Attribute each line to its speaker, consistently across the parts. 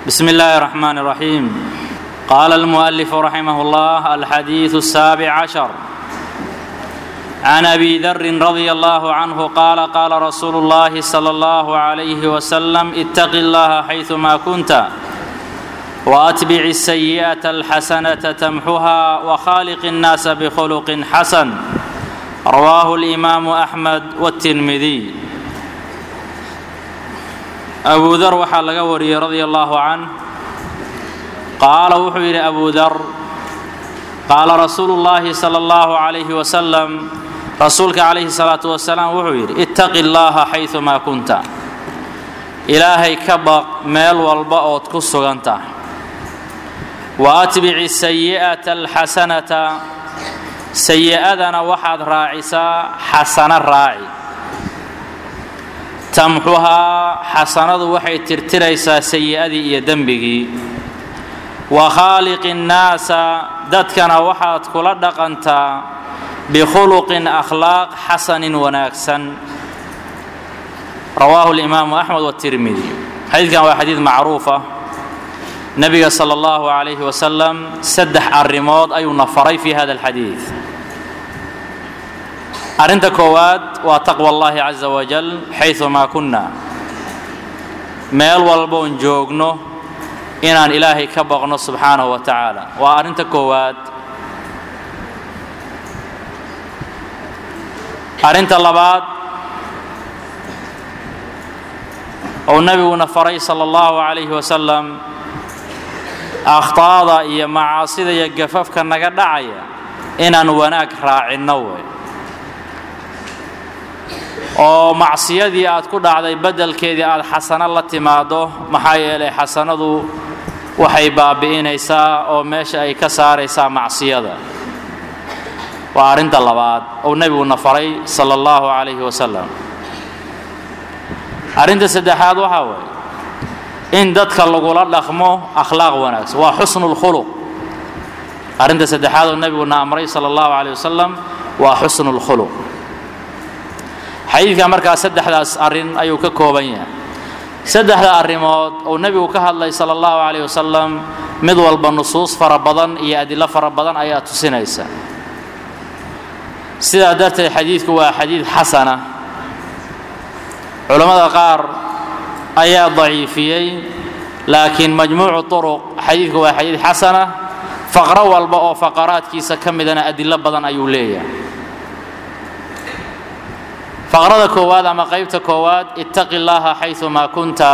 Speaker 1: بسم الله الرحمن الرحيم قال المؤلف رحمه الله الحديث السابع عشر عن ابي ذر رضي الله عنه قال قال رسول الله صلى الله عليه وسلم اتق الله حيثما كنت واتبع السيئه الحسنه تمحها وخالق الناس بخلق حسن رواه الامام احمد والترمذي abu dar waxaa laga wariyey radia allaahu can qaala wuxuu yidhi abu dar qaala rasuulu llaahi sala allahu calayhi wasalam rasuulka calayhi salaatu wasalaam wuxuu yidhi ittaqi llaaha xaydumaa kunta ilaahay ka baq meel walba ood ku sugan tahay wa atbici sayi'ata alxasanata sayi'adana waxaad raacisaa xasano raaci tamxuhaa xasanadu waxay tirtiraysaa sayi'adii iyo dembigii wa khaaliqi nnaasa dadkana waxaad kula dhaqantaa bikhuluqin akhlaaq xasanin wanaagsan rawaahu limaamu axmed watirmidi xadiidkan waa xadiid macruufa nebiga sala allahu calayhi wasalam saddex arrimood ayuuna faray fi hada alxadiid arrinta koowaad waa taqwa allahi caza wajal xaydumaa kunna meel walboon joogno inaan ilaahay ka baqno subxaanahu wa tacaala waa arrinta koowaad arrinta labaad ou nebiguna faray sala allahu calayhi wasalam akhtaada iyo macaasida iyo gafafka naga dhacaya inaan wanaag raacinno wey oo macsiyadii aad ku dhacday beddelkeedii aad xasano la timaaddo maxaa yeelay xasanadu waxay baabi'inaysaa oo meesha ay ka saaraysaa macsiyada waa arrinta labaad ou nebiguna faray sala allahu calayhi wasalam arrinta saddexaad waxaa weeye in dadka lagula dhaqmo akhlaaq wanaagsan waa xusnu lkhuluq arrinta saddexaad oo nebiguna amray sala allahu calayh wasalam waa xusnu lkhuluq xadiidka markaa saddexdaas arrin ayuu ka kooban yahay saddexda arrimood uu nebigu ka hadlay sala allahu calayh wasalam mid walba nusuus fara badan iyo adilo fara badan ayaa tusinaysa sidaa darteed xadiidku waa xadiid xasana culammada qaar ayaa daciifiyey laakiin majmuucu turuq xadiidku waa xadiid xasana faqro walba oo faqaraadkiisa ka midana adilo badan ayuu leeyahay faqrada koowaad ama qaybta koowaad ittaqi llaaha xaydumaa kunta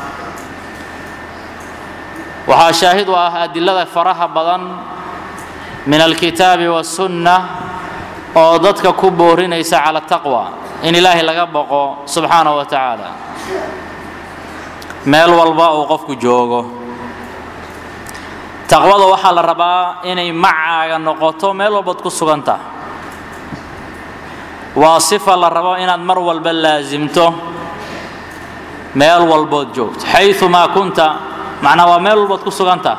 Speaker 1: waxaa shaahid u ah adilada faraha badan min alkitaabi wasunna oo dadka ku boorinaysa cala taqwa in ilaahay laga boqo subxaanahu wa tacaala meel walba uu qofku joogo taqwada waxaa la rabaa inay macaaga noqoto meel walbaad ku sugan tahay waa sifa la rabo inaad mar walba laasimto meel walbood joogto xayumaa kunta macnaa waa meel walbood ku suganta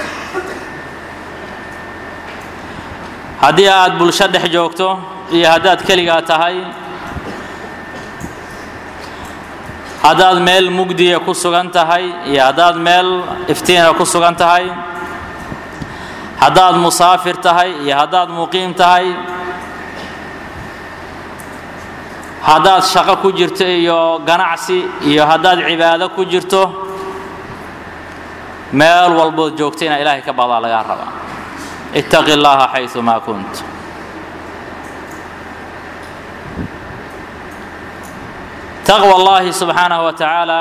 Speaker 1: haddii aad bulsho dhex joogto iyo haddaad keligaa tahay haddaad meel mugdiya ku sugan tahay iyo haddaad meel iftiina ku sugan tahay haddaad musaafir tahay iyo haddaad muqiim tahay haddaad shaqo ku jirto iyo ganacsi iyo haddaad cibaado ku jirto meel walbood joogto inaa ilaahay ka baqdaa lagaa rabaa ittaqi llaaha xayumaa kunt taqwa allahi subxaanahu wa tacaala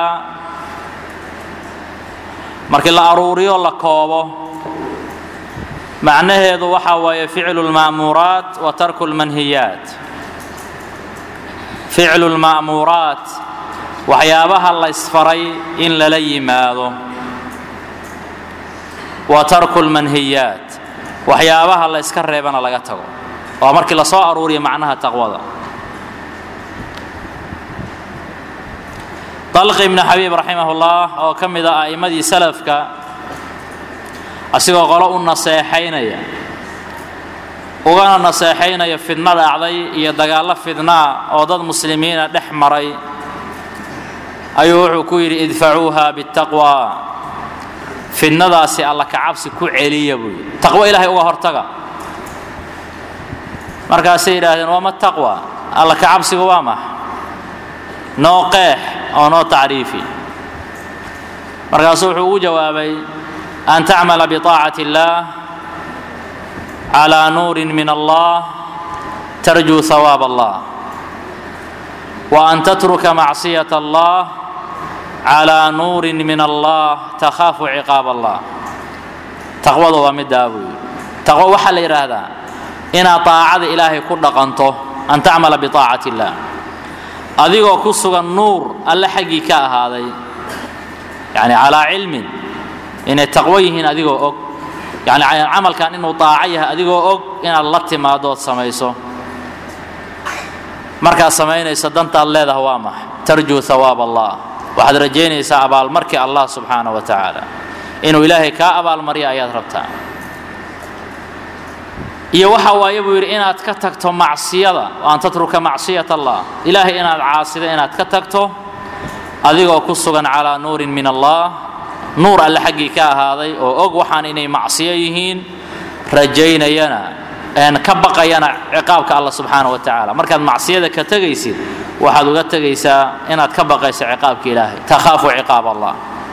Speaker 1: markii la aruuriyo la koobo macnaheedu waxaa waaye ficlu lma'muuraat wa tarku lmanhiyaat ficlu lma'muuraat waxyaabaha la ysfaray in lala yimaado wa tarku lmanhiyaat waxyaabaha la yska reebana laga tago waa markii la soo aruuriyo macnaha taqwada dalqi ibni xabiib raximah ullah oo ka mid a a'immadii salafka asigoo qolo u naseexaynaya ugana naseexaynaya fidno dhacday iyo dagaallo fidnaa oo dad muslimiina dhex maray ayuu wuxuu ku yidhi idfacuuha biاtaqwa fidnadaasi alla kacabsi ku celiya buu yidhi taqwo ilaahay uga hortaga markaasay yidhaahdeen waama taqwa alla kacabsiga waa max noo qeex oo noo tacriifi markaasuu wuxuu ugu jawaabay an tacmala biطaacati اllaah calى nuurin min allah tarjuu hawaab allah wa an tatruka macصiyaة allah calى nuurin min allah takhaafu ciqaab allah taqwada waa middaa buu yidhi taqwo waxaa la yidhaahdaa inaad طaacada ilaahay ku dhaqanto an tacmala biطaacati اllah adigoo ku sugan nuur alle xaggii ka ahaaday yani calaa cilmin inay taqwo yihiin adigoo og yani camalkan inuu daaco yahay adigoo og inaad la timaado ood samayso markaad samaynayso dantaad leedaha waa max tarjuu hawaab allah waxaad rajaynaysaa abaalmarkii allah subxaana wa tacaala inuu ilaahay kaa abaalmarya ayaad rabtaa iyo waxa waaye buu yidhi inaad ka tagto macsiyada o an tatruka macsiyat allah ilaahay inaad caasido inaad ka tagto adigoo ku sugan calaa nuurin min allah nuur alle xaggii ka ahaaday oo og waxaan inay macsiyo yihiin rajaynayana ka baqayana ciqaabka alla subxaana wa tacaala markaad macsiyada ka tegaysid waxaad uga tegaysaa inaad ka baqayso ciqaabka ilaahay takhaafu ciqaab allah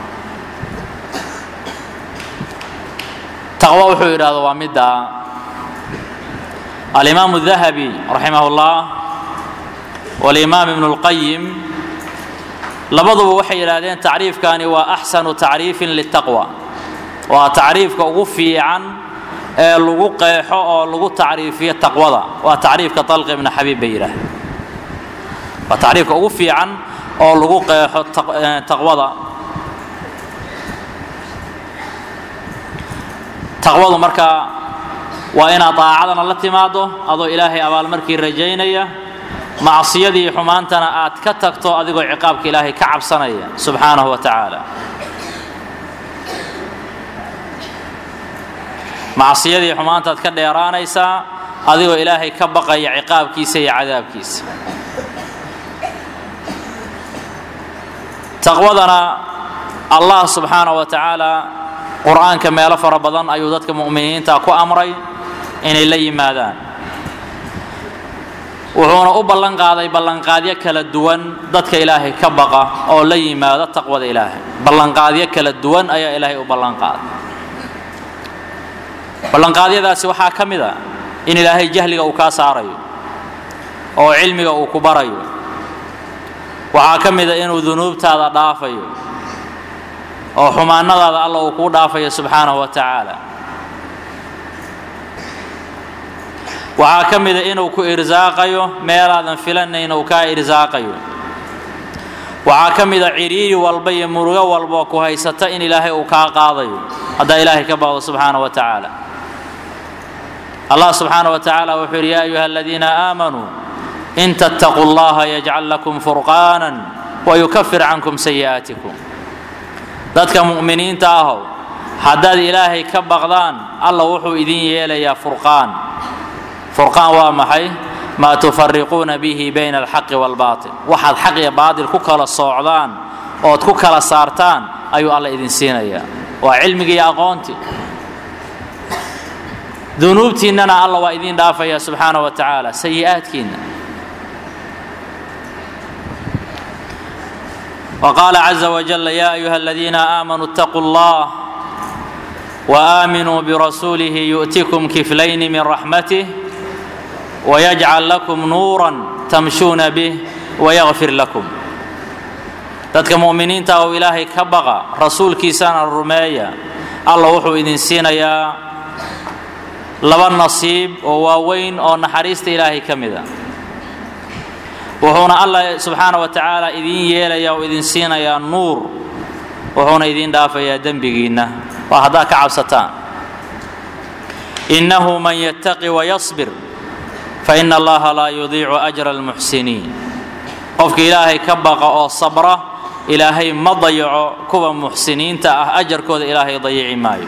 Speaker 1: taqwo wuxuu yidhahdo waa middaa alimaamu dahabi raximah اllah walimaam ibnu اlqayim labaduba waxay yidhaahdeen tacriifkani waa axsanu tacriifin litaqwa waa tacriifka ugu fiican ee lagu qeexo oo lagu tacriifiyo taqwada waa tacriifka طalq ibn xabiib bay yidhaahdeen waa tacriifka ugu fiican oo lagu qeexo taqwada taqwadu marka waa inaad daacadana la timaado adoo ilaahay abaalmarkii rajaynaya macsiyadii xumaantana aad ka tagto adigoo ciqaabka ilaahay ka cabsanaya subxaanahu wa tacaala macsiyadii xumaantaad ka dheeraanaysaa adigoo ilaahay ka baqaya ciqaabkiisa iyo cadaabkiisa taqwadana allah subxaanahu wa tacaala qur-aanka meelo fara badan ayuu dadka mu'miniinta ku amray inay la yimaadaan wuxuuna u ballan qaaday ballanqaadyo kala duwan dadka ilaahay ka baqa oo la yimaado taqwada ilaahay ballanqaadyo kala duwan ayaa ilaahay u ballanqaaday ballanqaadyadaasi waxaa ka mid a in ilaahay jahliga uu kaa saarayo oo cilmiga uu ku barayo waxaa ka mid a inuu dunuubtaada dhaafayo oo xumaanadaada alla uu kuu dhaafayo subxaanahu wa tacaala waxaa ka mida inuu ku irsaaqayo meelaadan filanayn uu kaa irsaaqayo waxaa ka mida ciriiri walba iyo murugo walbaoo ku haysata in ilaahay uu kaa qaadayo haddaa ilaahay ka baqdo subxaana wa tacaala allah subxaana wa tacaala wuxuu yidhi ya ayuha aladiina aamanuu in tattaquu llaha yajcal lakum furqaanan wayukafir cankum sayi'aatikum dadka mu'miniinta ahow haddaad ilaahay ka baqdaan alla wuxuu idin yeelayaa furqaan furqaan waa maxay maa tufariquuna bihi bayna alxaqi waalbaatil waxaad xaq iyo baatil ku kala soocdaan ood ku kala saartaan ayuu alla idin siinayaa waa cilmigii iyo aqoontii dunuubtiinnana alla waa idin dhaafaya subxaana wa tacaala sayi'aadkiinna وقال عز وجل يا أيها الذين آمنوا اتقوا الله وآمنوا برسوله يؤتكم كفلين من رحمته ويجعل لكم نورا تمشون به ويغفر لكم dadka mu'miniinta oo ilaahay ka baqa rasuulkiisana rumeeya alla wuxuu idin siinayaa laba nasiib oo waaweyn oo naxariista ilaahay ka mid a wuxuuna alla subxaana wa tacaala idin yeelayaa oo idin siinayaa nuur wuxuuna idin dhaafayaa dembigiinna waa haddaad ka cabsataan innahu man yattaqi wayasbir faina allaha laa yudiicu ajra almuxsiniin qofka ilaahay ka baqa oo sabra ilaahay ma dayaco kuwa muxsiniinta ah ajarkooda ilaahay dayici maayo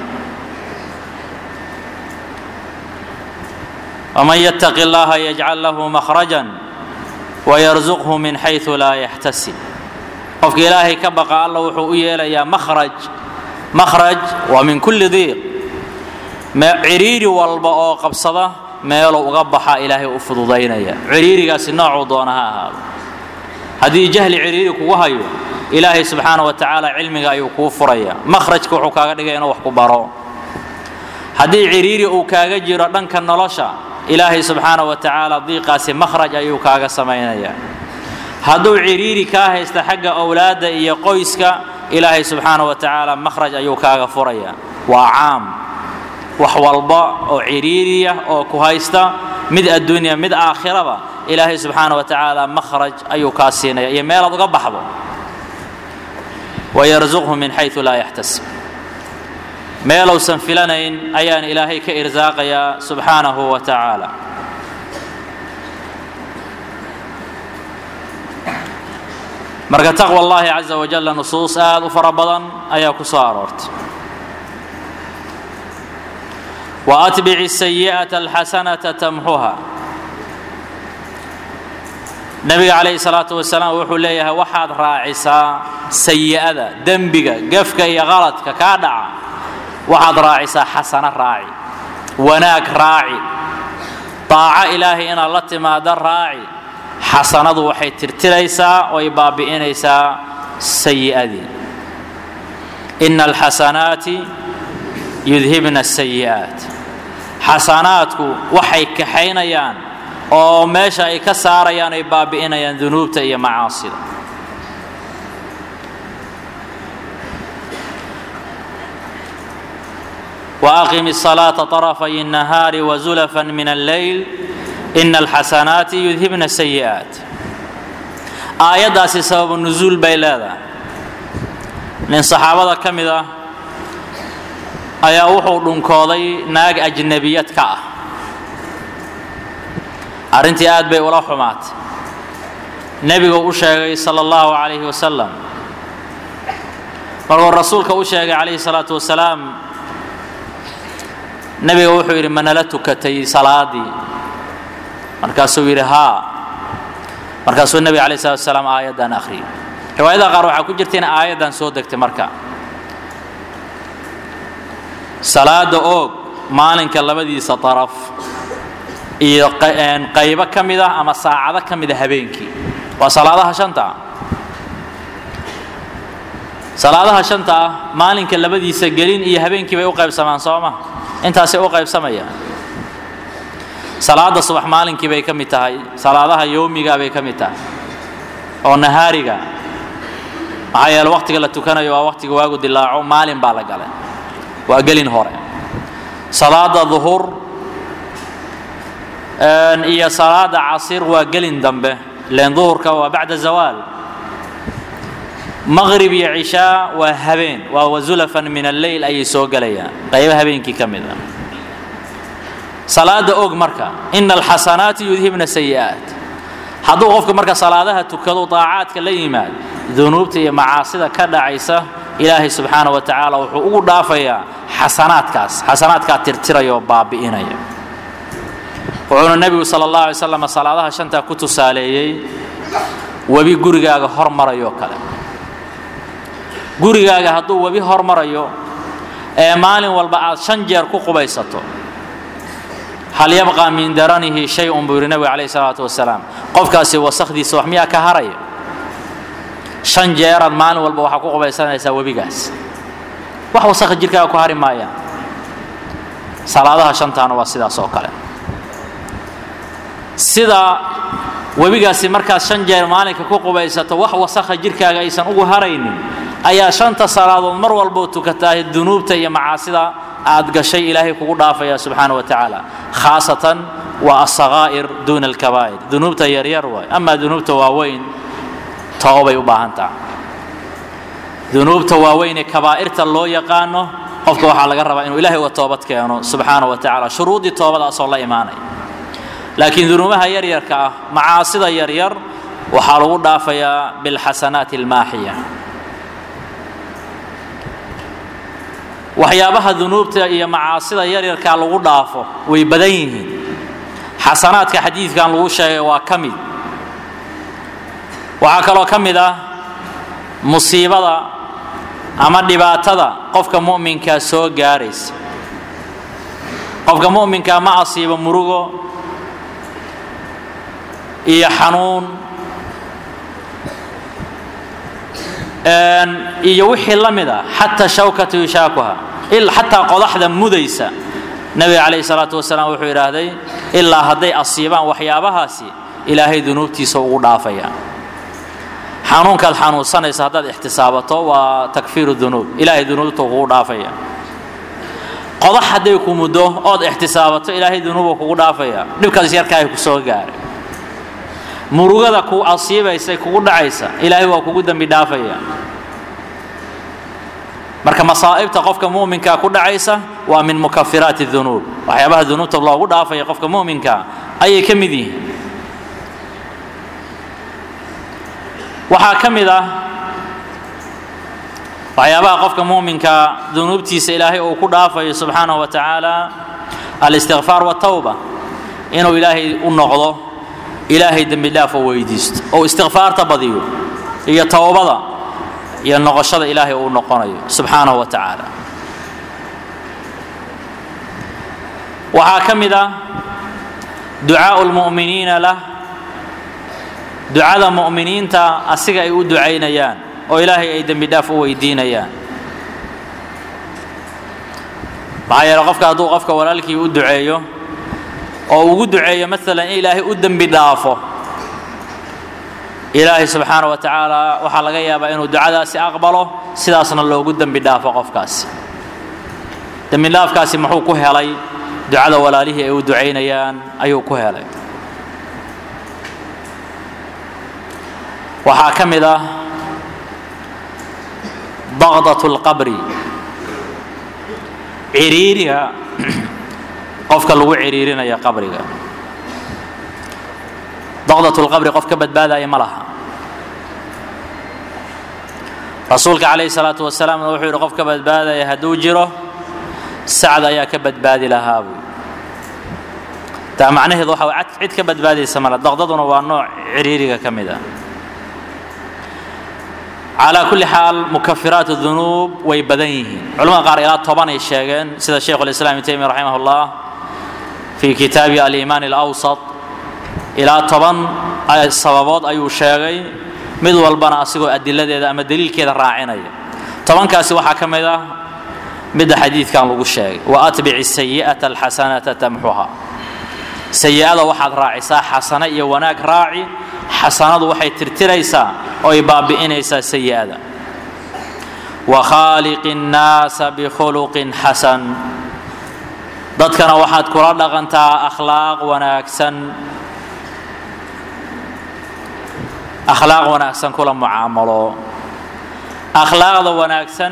Speaker 1: waman yattaqi allaha yajcal lahu makhrajan wayarsuqhu min xaysu laa yaxtasib qofka ilaahay ka baqa alla wuxuu u yeelayaa makhraj makhraj waa min kulli diiq ciriiri walba oo qabsada meeluu uga baxa ilaahay u fududaynaya ciriirigaasi noocuu doona ha ahaado haddii jahli ciriiri kugu hayo ilaahay subxaana wa tacaala cilmiga ayuu kuu furaya makhrajka wuxuu kaaga dhigaya inuu wax ku baro haddii ciriiri uu kaaga jiro dhanka nolosha ilaahay subxaana wa tacaala diiqaasi makhraj ayuu kaaga samaynaya hadduu ciriiri kaa haysta xagga owlaadda iyo qoyska ilaahay subxaana wa tacaala makhraj ayuu kaaga furaya waa caam wax walba oo ciriiriya oo ku haysta mid adduunya mid aakhiraba ilaahay subxaana wa tacaala makhraj ayuu kaa siinaya iyo meelaad uga baxdo wayarzuqhu min xayu laa yaxtasib meelousan filanayn ayaan ilaahay ka irsaaqayaa subxaanahu wa tacaala marka taqwa allahi caza wajalla nusuus aad u fara badan ayaa ku soo aroortay wa atbici sayi'ata alxasanata tamxuha nabiga calayhi salaatu wasalaam wuxuu leeyahay waxaad raacisaa sayi'ada dembiga gefka iyo qaladka kaa dhaca waxaad raacisaa xasano raaci wanaag raaci daaco ilaahay inaad la timaado raaci xasanadu waxay tirtiraysaa oo ay baabi'inaysaa sayi'adii ina alxasanaati yudhibna asayi'aat xasanaadku waxay kaxaynayaan oo meesha ay ka saarayaan ay baabi'inayaan dunuubta iyo macaasida وأقم الصلاة طرفي النهار وزلفا من الليل إن الحسنات يذهبن السيئات آيadaasi sababu nuزuul bay leedahay nin صaxaabada ka mid ah ayaa wuxuu dhunkooday naag ajnabiyad ka ah arrintii aad bay ula xumaatay nebigu u sheegay salى الlahu عalayه wasalam markuu rasuulka u sheegay calayhi الsalaaةu wasalaam nebiga wuxuu yidhi manala tukatay salaadii markaasuu yidhi haa markaasuu nebiga alay slat salaam aayaddan akhriyay riwaayadaha qaar waxaa ku jirta in aayaddan soo degtay marka salaada oog maalinka labadiisa daraf iyo qaybo ka mid ah ama saacado ka mid a habeenkii waa salaadaha shanta ah salaadaha shanta ah maalinka labadiisa gelin iyo habeenkii bay u qaybsamaan soo ma intaasay u qaybsamayaan salaada subax maalinkii bay ka mid tahay salaadaha yowmiga bay ka mid tahay oo nahaariga maxaa yeele waqtiga la tukanayo waa waqtiga waagu dilaaco maalin baa la galay waa gelin hore salaada duhur iyo salaada casir waa gelin dambe len duhurka waa bacda zawaal maqrib iyo cishaa waa habeen waa wazulafan min alleyl ayay soo gelayaan qaybo habeenkii ka mid a salaada og marka ina alxasanaati yudhibna sayi'aat hadduu qofka marka salaadaha tukado daacaadka la yimaad dunuubta iyo macaasida ka dhacaysa ilaahay subxaana wa tacaala wuxuu ugu dhaafayaa xasanaadkaas xasanaadkaa tirtiraya oo baabi'inaya wuxuuna nebigu sala allah alay slam salaadaha shantaa ku tusaaleeyey webi gurigaaga hormarayoo kale gurigaaga hadduu webi hormarayo ee maalin walba aad shan jeer ku qubaysato hal yabqa min daranihi shay-un buu yidhi nebiga calayhi salaatu wasalaam qofkaasi wasakdiisa wax miyaa ka haraya shan jeeraad maalin walba waxaa ku qubaysanaysaa webigaas wax wasakha jirkaaga ku hari maayaan salaadaha shantaana waa sidaas oo kale sida webigaasi markaad shan jeer maalinka ku qubaysato wax wasakha jirkaaga aysan ugu haraynin ayaa shanta salaadood mar walboo tukataah dunuubta iyo macaasida aad gashay ilaahay kugu dhaafaya subxaana wa tacaala khaasatan waa asakaa'ir duuna alkabaa'ir dunuubta yaryar waay amaa dunuubta waaweyn toobay u baahan taha dunuubta waaweyn ee kabaa'irta loo yaqaano qofka waxaa laga rabaa inuu ilahay uga toobad keeno subxaana wa tacala shuruudii toobadaasoo la imaanaya laakiin dunuubaha yaryarka ah macaasida yaryar waxaa lagu dhaafayaa bilxasanaati almaaxiya waxyaabaha dunuubta iyo macaasida yaryarkaa lagu dhaafo way badan yihiin xasanaadka xadiidkan lagu sheegay waa ka mid waxaa kaloo ka mid ah musiibada ama dhibaatada qofka mu'minkaa soo gaaraysa qofka mu'minkaa ma asiibo murugo iyo xanuun iyo wixii la mid a xataa shawkatu yushaakuha xataa qodaxda mudaysa nebiga calayhi salaatu wasalaam wuxuu idhaahday ilaa hadday asiibaan waxyaabahaasi ilaahay dunuubtiisa ugu dhaafaya xanuunkaad xanuunsanaysa haddaad ixtisaabato waa takfiiru dunuub ilaahay dunuubta kugu dhaafaya qodax hadday ku muddo ood ixtisaabato ilaahay dunuuba kugu dhaafaya dhibkaas yarkaahay ku soo gaaray murugada ku asiibaysa kugu dhacaysa ilaahay waa kugu dembi dhaafaya marka masaa'ibta qofka mu'minkaa ku dhacaysa waa min mukafiraati dunuub waxyaabaha dunuubta loogu dhaafaya qofka mu'minkaa ayay ka mid yihiin waxaa ka mid ah waxyaabaha qofka mu'minkaa dunuubtiisa ilaahay uu ku dhaafayo subxaanahu wa tacaala alistikfaar watawba inuu ilaahay u noqdo ilaahay dembi dhaaf oo weydiisto oo istikfaarta badiyo iyo towbada iyo noqoshada ilaahay uu noqonayo subxaanahu wa tacaala waxaa ka mid ah ducaau lmu'miniina lah ducada mu'miniinta asiga ay u ducaynayaan oo ilaahay ay dembi dhaaf u weydiinayaan maxaa yeele qofka hadduu qofka walaalkii u duceeyo oo ugu duceeyo maalan in ilaahay u dembi dhaafo ilaahay subxaana wa tacaala waxaa laga yaabaa inuu ducadaasi aqbalo sidaasna loogu dembi dhaafo qofkaasi dembi dhaafkaasi muxuu ku helay ducada walaalihii ay u ducaynayaan ayuu ku helay waxaa ka mid ah baqdat lqabri ciriiriga qofka lagu ciriirinaya qabriga baqdat lqabri qof ka badbaadaya ma laha rasuulka calayhi salaatu wasalaamna wuxuu yidhi qof ka badbaadaya hadduu jiro sacd ayaa ka badbaadi lahaa buu taa macnaheedu waxa way cid ka badbaadaysa male daqdaduna waa nooc ciriiriga ka mid ah calaa kulli xaal mukafiraat dunuub way badan yihiin culamada qaar ilaa toban ay sheegeen sida sheikhu lislaam ibn taymiya raximah llah fii kitaabi aliimaan alawsat ilaa toban sababood ayuu sheegay mid walbana asigoo adiladeeda ama daliilkeeda raacinaya tobankaasi waxaa ka mid ah midda xadiidkan lagu sheegay wa atbici sayi'ata alxasanata tamxuha sayi'ada waxaad raacisaa xasano iyo wanaag raaci xasanadu waxay tirtiraysaa oo ay baabi'inaysaa sayi'ada wa khaaliqi nnaasa bikhuluqin xasan dadkana waxaad kula dhaqantaa akhlaaq wanaagsan akhlaaq wanaagsan kula mucaamalo akhlaaqda wanaagsan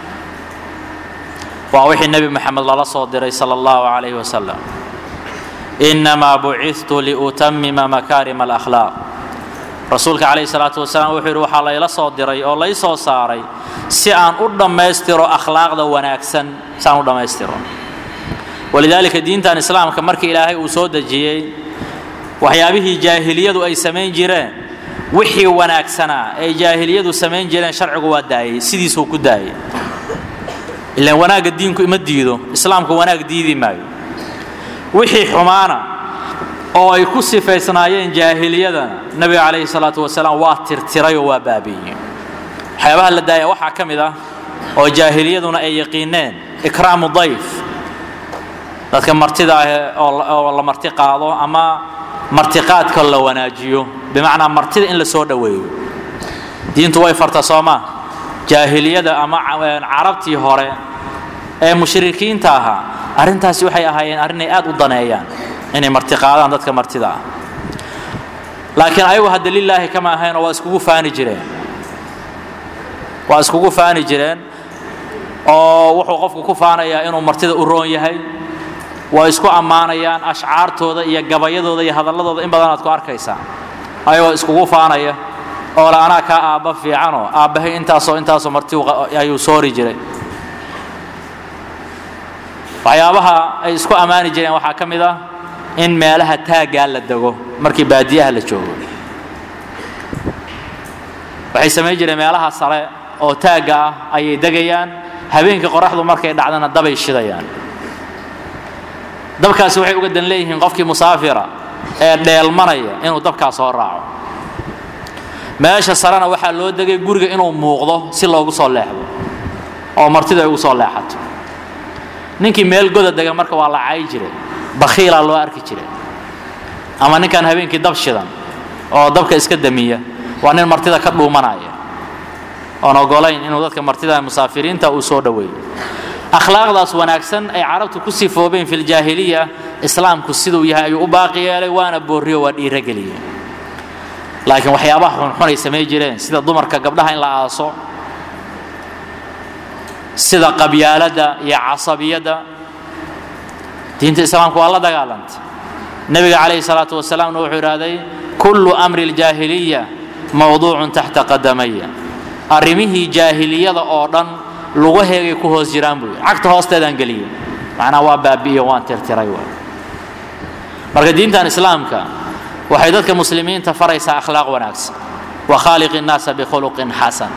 Speaker 1: waa wixii nebi moxamed lala soo diray sala allahu calayhi wasalam inamaa bucidtu liutamima makaarima alakhlaaq rasuulka calayhi salaatu wasalaam wuxuu yidhi waxaa layla soo diray oo lay soo saaray si aan u dhammaystiro akhlaaqda wanaagsan si aan u dhammaystiro walidaalika diintan islaamka markii ilaahay uu soo dejiyey waxyaabihii jaahiliyadu ay samayn jireen wixii wanaagsanaa ay jaahiliyadu samayn jireen sharcigu waa daayey sidiisuu ku daayey ilaan wanaagga diinku ima diido islaamku wanaag diidi maayo wixii xumaana oo ay ku sifaysnaayeen jaahiliyadana nebiga calayhi salaatu wasalaam waa tirtirayoo waa baabiiyey waxyaabaha la daaya waxaa ka mid ah oo jaahiliyaduna ay yaqiineen ikraamu dayf dadka martida ah oo la marti qaado ama martiqaadka la wanaajiyo bimacnaa martida in la soo dhoweeyo diintu way farta soomaa jaahiliyada ama carabtii hore ee mushrikiinta ahaa arrintaasi waxay ahaayeen arrin ay aad u daneeyaan inay martiqaadaan dadka martida ah laakiin ayagu hadda lilaahi kama ahaynoo waa iskugu faani jireen waa iskugu faani jireen oo wuxuu qofku ku faanayaa inuu martida u roon yahay waa isku ammaanayaan ashcaartooda iyo gabayadooda iyo hadalladooda in badan aad ku arkaysaa ayagoo iskugu faanaya oo le anaa kaa aabba fiicanoo aabbahay intaasoo intaasoo marti ayuu soori jiray waxyaabaha ay isku ammaani jireen waxaa ka mid ah in meelaha taaggaa la dego markii baadiyaha la joogo waxay samayn jireen meelaha sare oo taagga ah ayay degayaan habeenkii qoraxdu markay dhacdana dabay shidayaan dabkaasi waxay uga dan leeyihiin qofkii musaafira ee dheelmanaya inuu dabkaas soo raaco meesha sarena waxaa loo degay guriga inuu muuqdo si loogu soo leexdo oo martidu ay ugu soo leexato ninkii meel goda dega marka waa la caayi jiray bakhiilaa loo arki jiray ama ninkan habeenkii dab shidan oo dabka iska damiya waa nin martida ka dhuumanaya oon ogolayn inuu dadka martida musaafiriinta uu soo dhoweeyo akhlaaqdaas wanaagsan ay carabtu ku sifoobeen fi ljaahiliya islaamku siduu yahay ayuu u baaqi yeelay waana boorriyo waa dhiirogeliye laakiin waxyaabaha xunxun ay samay jireen sida dumarka gabdhaha in la aaso sida qabyaaladda iyo casabiyadda diinta islaamku waa la dagaalantay nebiga calayhi salaatu wasalaamna wuxuu idhaahday kullu amri ljaahiliya mawduucun taxta qadamaya arrimihii jaahiliyada oo dhan lugaheegay ku hoos jiraan buu yidhi cagta hoosteedaan geliyey macnaa waa baabi'iyo waan tirtiray waay marka diintan islaamka waxay dadka muslimiinta faraysaa akhlaaq wanaagsan wa khaaliqi innaasa bikhuluqin xasan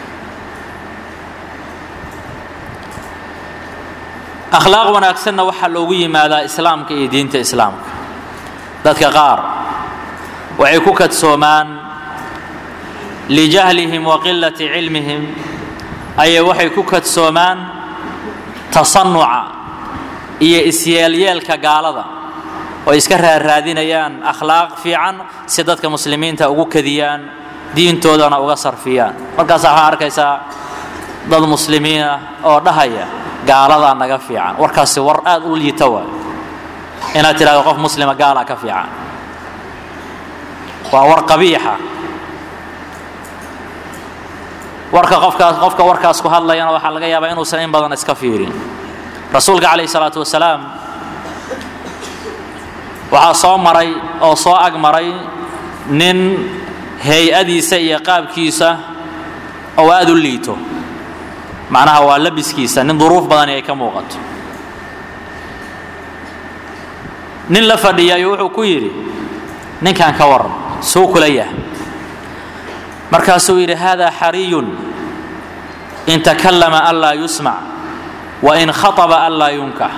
Speaker 1: akhlaaq wanaagsanna waxaa loogu yimaadaa islaamka iyo diinta islaamka dadka qaar waxay ku kadsoomaan lijahlihim wa qilati cilmihim ayay waxay ku kadsoomaan tasanuca iyo isyeelyeelka gaalada oo iska raarraadinayaan akhlaaq fiican si dadka muslimiinta ugu kadiyaan diintoodana uga sarfiyaan markaasa waxaa arkaysaa dad muslimiin ah oo dhahaya gaaladaa naga fiican warkaasi war aad u liita waay inaad tidhahdo qof muslima gaalaa ka fiican waa war qabiixa warka qofkaas qofka warkaas ku hadlayana waxaa laga yaabaa inuusan in badan iska fiirin rasuulka calayhi salaatu wasalaam waxaa soo maray oo soo ag maray nin hay-adiisa iyo qaabkiisa oo aada u liito macnaha waa labiskiisa nin duruuf badani ay ka muuqato nin la fadhiyayo wuxuu ku yidhi ninkan ka waran suu kula yahay markaasuu yidhi hada xariyun in takallama an laa yusmac wa in khaطaba an laa yunkax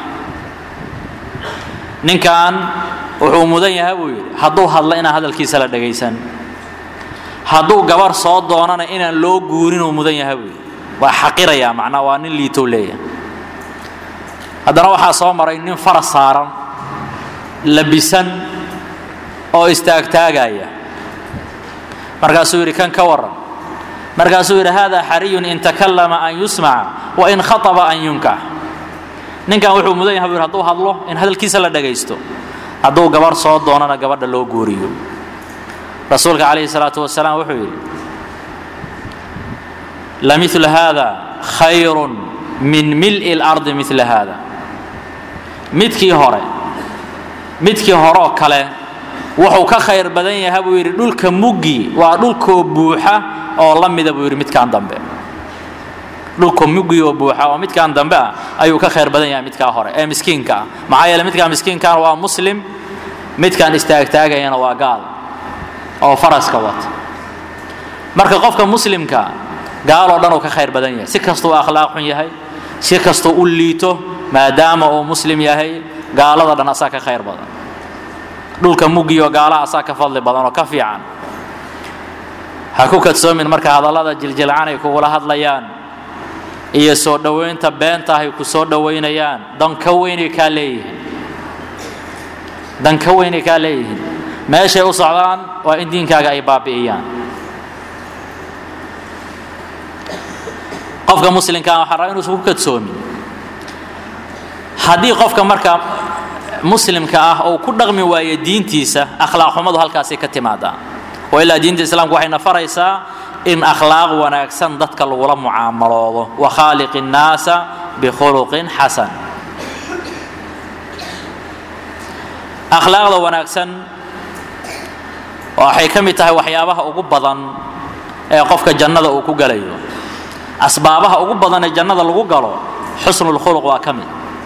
Speaker 1: ninkan wuxuu mudan yahay buu yidhi hadduu hadlo inaan hadalkiisa la dhagaysan hadduu gabar soo doonana inaan loo guurinuu mudan yahay buu yidhi waa xaqirayaa macnaa waa nin liitow leeyahay haddana waxaa soo maray nin faras saaran labisan oo istaagtaagaya markaasuu yidhi kan ka waran markaasuu yidhi hada xariyun in takallama an yusmaca wa in khaطaba an yunkax ninkan wuxuu mudan yahay buu yidhi hadduu hadlo in hadalkiisa la dhagaysto hadduu gabar soo doonana gabadha loo guuriyo rasuulka calayhi salaatu wasalaam wuxuu yidhi lamil hada khayru min mil'i اlardi mila hada midkii hore midkii horeoo kale wuxuu ka khayr badan yahay buu yidhi dhulka muggi waa dhulkoo buuxa oo la mida buu yidhi midkaan dambe dhulka muggi oo buuxa oo midkaan dambe ah ayuu ka khayr badan yahay midkaa hore ee miskiinka ah maxaa yeele midkaan miskiinkaana waa muslim midkaan istaagtaagayana waa gaal oo faraska wata marka qofka muslimka gaaloo dhan uu ka khayr badan yahay si kastuu akhlaaq xun yahay si kastuu u liito maadaama uu muslim yahay gaalada dhan asaa ka khayr badan dhulka muggiyo gaalaha asaa ka fadli badan oo ka fiican ha ku kadsoomin marka hadallada jiljilcan ay kugula hadlayaan iyo soo dhowaynta beenta ay ku soo dhowaynayaan dan ka weynay kaa leeyihiin dan ka weynay kaa leeyihiin meeshay u socdaan waa in diinkaaga ay baabi'iyaan qofka muslimkaa waxaa raba inuusan ku kadsoomin haddii qofka marka muslimka ah uu ku dhaqmi waayo diintiisa akhlaaq xumadu halkaasay ka timaadaa oo ilaa diinta islaamku waxayna faraysaa in akhlaaq wanaagsan dadka lagula mucaamaloodo wa khaaliqi innaasa bikhuluqin xasan akhlaaqda wanaagsan waxay ka mid tahay waxyaabaha ugu badan ee qofka jannada uu ku galayo asbaabaha ugu badan ee jannada lagu galo xusnulkhuluq waa ka mid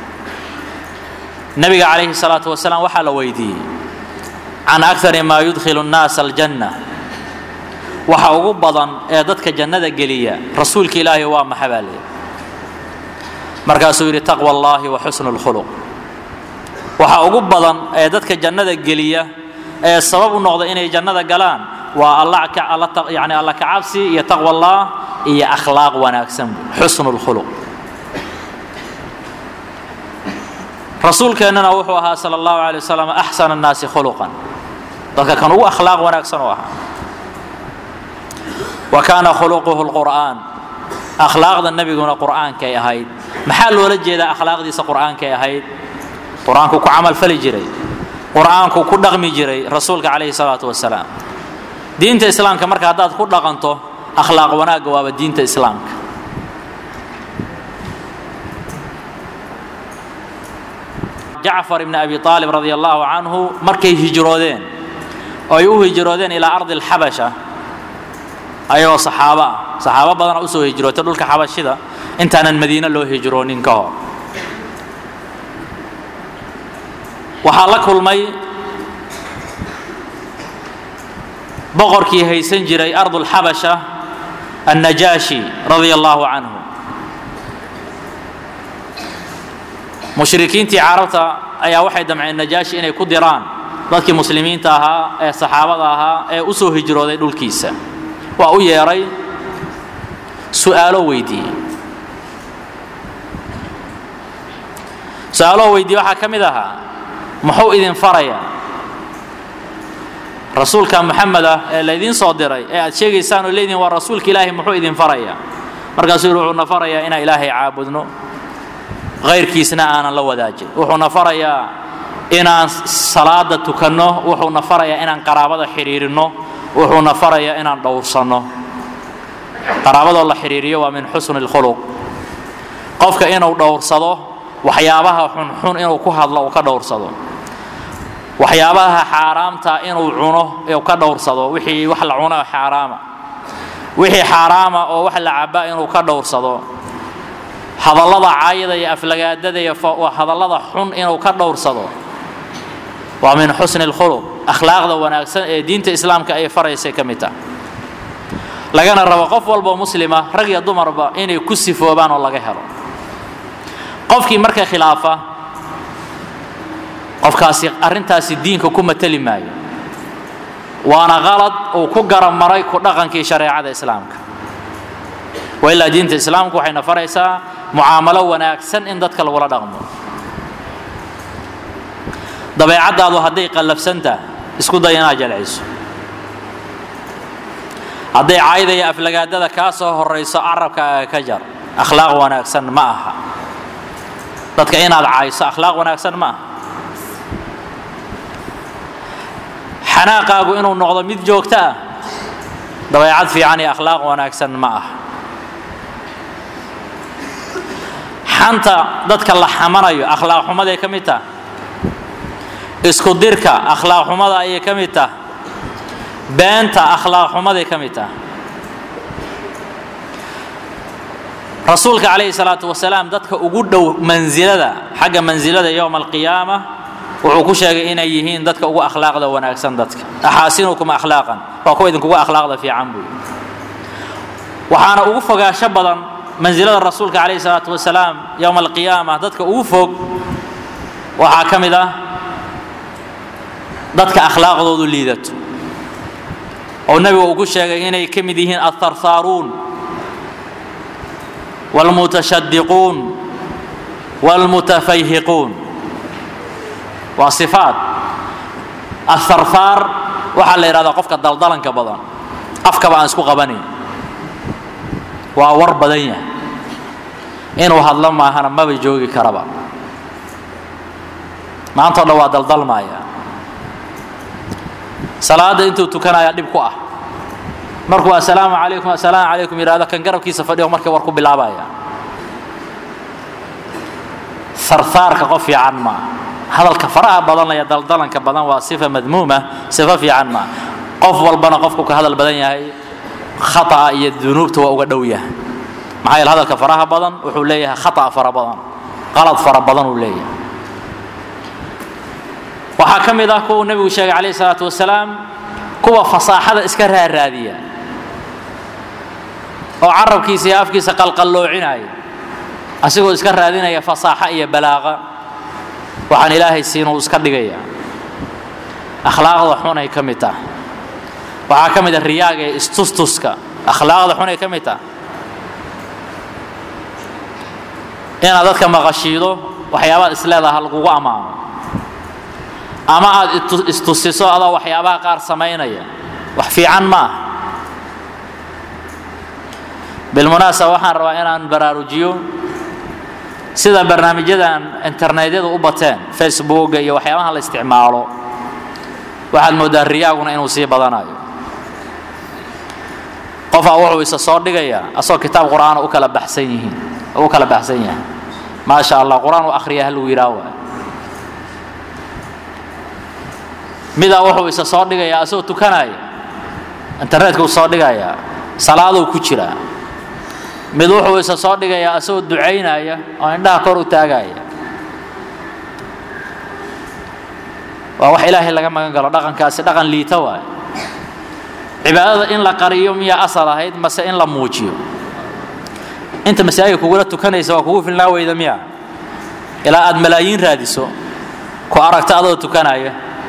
Speaker 1: nabiga calayhi salaatu wasalaam waxaa la weydiiyey can akari maa yudkhilu nnaasa aljanna waxa ugu badan ee dadka jannada geliya rasuulka ilaahay waa maxa baa leeyahy markaasuu yidhi taqwa allaahi wa xusnu lkhuluq waxa ugu badan ee dadka jannada geliya ee sabab u noqda inay jannada galaan waa yani alla kacabsi iyo taqwa allah iyo akhlaaq wanaagsan xusnu lkhuluq rasuulkeennana wuxuu ahaa sala allahu alay wasalam axsana annaasi khuluqan dadka kan ugu akhlaaq wanaagsan u ahaa wa kaana khuluquhu lqur'aan akhlaaqda nebiguna qur'aankay ahayd maxaa loola jeedaa akhlaaqdiisa qur'aankay ahayd qur-aanku ku camal fali jiray qur-aanku ku dhaqmi jiray rasuulka calayhi salaatu wasalaam diinta islaamka marka haddaad ku dhaqanto akhlaaq wanaagga waaba diinta islaamka jacfar ibni abi aalib radi allahu canhu markay hijroodeen oo ay u hijroodeen ilaa ardi alxabasha ayagoo saxaabo ah saxaabo badana usoo hijrootay dhulka xabashida intaanan madiine loo hijroonin ka hor waxaa la kulmay boqorkii haysan jiray ardulxabasha annajaashi radia allahu canhu mushrikiintii carabta ayaa waxay damceen najaashi inay ku diraan dadkii muslimiinta ahaa ee saxaabada ahaa ee u soo hijrooday dhulkiisa waa u yeedhay su'aalo weydiiyey su-aaloo weydiiye waxaa ka mid ahaa muxuu idin farayaa rasuulka moxamed ah ee laydiin soo diray ee aad sheegaysaan oo leediin waa rasuulka ilaahay muxuu idin farayaa markaasuu yihi wuxuuna farayaa inaan ilaahay caabudno hayrkiisna aanan la wadaajin wuxuuna farayaa inaan salaada tukanno wuxuuna farayaa inaan qaraabada xidhiirinno wuxuuna farayaa inaan dhowrsanno qaraabadoo la xidhiiriyo waa min xusni اlkhuluq qofka inuu dhowrsado waxyaabaha xunxun inuu ku hadlo uu ka dhowrsado waxyaabaha xaaraamta inuu cuno uu ka dhowrsado wixii wax la cuno oo xaaraama wixii xaaraama oo wax la caba inuu ka dhowrsado hadallada caayada iyo aflagaadada iyo hadallada xun inuu ka dhowrsado waa min xusni اlkhuluq akhlaaqda wanaagsan ee diinta islaamka ay faraysay ka mid tah lagana rabo qof walboo muslima rag iyo dumarba inay ku sifoobaan oo laga helo qofkii marka khilaafa qofkaasi arrintaasi diinka ku mateli maayo waana qalad uu ku garab maray ku dhaqankii shareecada islaamka wailaa diinta islaamku waxayna faraysaa mucaamalo wanaagsan in dadka lagula dhaqmo dabeecaddaadu hadday qallafsantah isku day inaad jalciso hadday cayda iyo aflagaadada kaa soo horayso carabkaaga ka jar akhlaaq wanaagsan ma aha dadka inaad cayso akhlaaq wanaagsan ma aha xanaaqaagu inuu noqdo mid joogto ah dabeecad fiican iyo akhlaaq wanaagsan ma aha xanta dadka la xamanayo akhlaaq xumaday ka mid tah isku dirka akhlaaq xumada ayay ka mid tah beenta akhlaaq xumaday ka mid tah rasuulka calayhi salaatu wasalaam dadka ugu dhow mansilada xagga mansilada yowma alqiyaama wuxuu ku sheegay inay yihiin dadka ugu akhlaaqda wanaagsan dadka axaasinukum akhlaaqan waa kuwa idinkugu akhlaaqda fiican buy waxaana ugu fogaasho badan mansilada rasuulka calayhi salaatu wasalaam yowma alqiyaama dadka ugu fog waxaa ka mid ah dadka akhlaaqdoodu liidato oo nebigu uu ku sheegay inay ka mid yihiin altharthaaruun wاlmutashadiquun wاlmutafayhiquun waa sifaat atharthaar waxaa la yidhahdaa qofka daldalanka badan afkaba aan isku qabanayn waa war badan yahay inuu hadlo maahana maba joogi karaba maanta o dhan waa daldalmaya salaada intuu tukanaya dhib ku ah markuu assalaamu calaykum assalaamu calaykum yidhahdo kan garabkiisa fadhiyo markii war ku bilaabaya sarsaarka qof fiican maa hadalka faraha badanaya daldalanka badan waa sifa madmuuma sifo fiican maa qof walbana qofku ka hadal badan yahay khata'a iyo dunuubta waa uga dhow yahay maxaa yeele hadalka faraha badan wuxuu leeyahay khata'a fara badan qalad fara badan uu leeyahay waxaa ka mid ah kuwa nebigu sheegay calayhi salaatu wasalaam kuwa fasaaxada iska raaraadiya oo carabkiisa iyo afkiisa qalqalloocinaya asigoo iska raadinaya fasaaxo iyo balaaqa waxaan ilaahay siinuu iska dhigaya akhlaaqda xun ay ka mid tah waxaa ka mid a riyaaga ee istustuska akhlaaqda xun ay ka mid tah inaad dadka maqashiido waxyaabaad isleedaha lagugu ammaano ama aad istusiso adoo waxyaabaha qaar samaynaya wax fiican ma ah bilmunaasaba waxaan rabaa inaan baraarujiyo sida barnaamijyadan internetyadu u bateen facebooka iyo waxyaabaha la isticmaalo waxaad mooddaa riyaaguna inuu sii badanayo qofaa wuxuu isa soo dhigayaa asagoo kitaab qur'aana u kala baxsan yihiin u kala baxsan yahay maasha allah qur-aan u akhriya ha lagu yidhaah waay midaa wuxuu isa soo dhigayaa asagoo tukanaya internetka uu soo dhigayaa salaaduu ku jiraa mid wuxuu isa soo dhigayaa asagoo ducaynaya oo indhaha kor u taagaya waa wax ilaahay laga magan galo dhaqankaasi dhaqan liita waay cibaadada in la qariyo miyaa asal ahayd mase in la muujiyo inta masaajidka kugula tukanaysa waa kugu filnaa weyda miya ilaa aad malaayiin raadiso ku aragta adoo tukanaya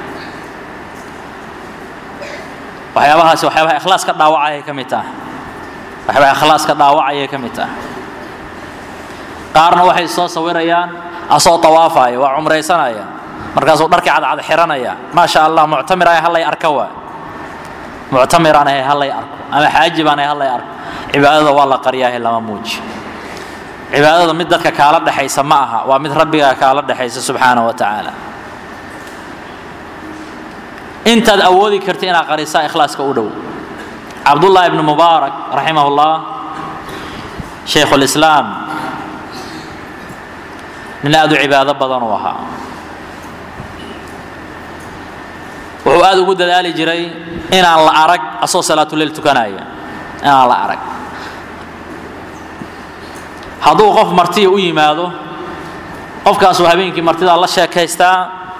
Speaker 1: waxyaabahaasi waxyaabaha ikhlaaska dhaawacayay ka mid tahay waxyaabaha ikhlaaska dhaawacayay ka mid tahay qaarna waxay soo sawirayaan asoo tawaafaya waa cumraysanaya markaasuu dharkii cadcad xiranaya maasha allah muctamir ay hallay arka waa muctamiraan ahay hallay arko ama xaaji baan ahay hallay arko cibaadada waa la qariyaahe lama muuji cibaadada mid dadka kaala dhexaysa ma aha waa mid rabbigaa kaala dhexaysa subxaana wa tacaala intaad awoodi karta inaad qarisaa ikhlaaska u dhow cabdullahi ibnu mubaarak raximah llah shaykhu lislaam nin aad u cibaado badan uu ahaa wuxuu aad ugu dadaali jiray inaan la arag asoo salaatuleyl tukanaya inaan la arag hadduu qof martiya u yimaado qofkaasuu habeenkii martidaa la sheekaystaa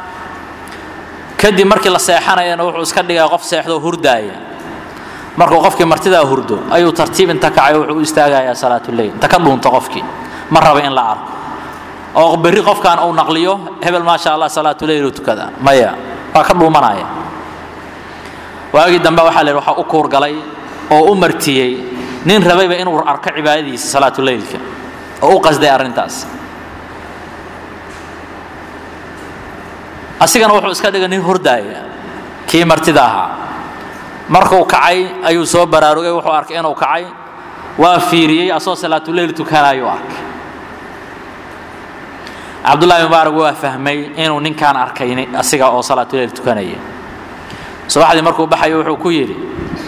Speaker 1: kadib markii la seexanayana wuxuu iska dhigaa qof seexdoo hurdaaya markuu qofkii martidaa hurdo ayuu tartiib inta kacay wuxuu u istaagayaa salaatuleyl inta ka dhuunto qofkii ma raba in la arko oo berri qofkan uu naqliyo hebel maasha allah salaatuleylu tukada maya waa ka dhuumanaya waagii dambe waxaa la yidhi waxaa u kuurgalay oo u martiyey nin rabayba inuu arko cibaadadiisa salaatuleylka oo u qasday arrintaas asigana wuxuu iska dhigay nin hurdaaya kii martida ahaa markuu kacay ayuu soo baraarugay wuxuu arkay inuu kacay waa fiiriyey asoo salaatuleyl tukanayuu arkay cabdullahi mubaarak waa fahmay inuu ninkaan arkay asiga oo salaatuleyl tukanaya subaxdii markuu baxayo wuxuu ku yidhi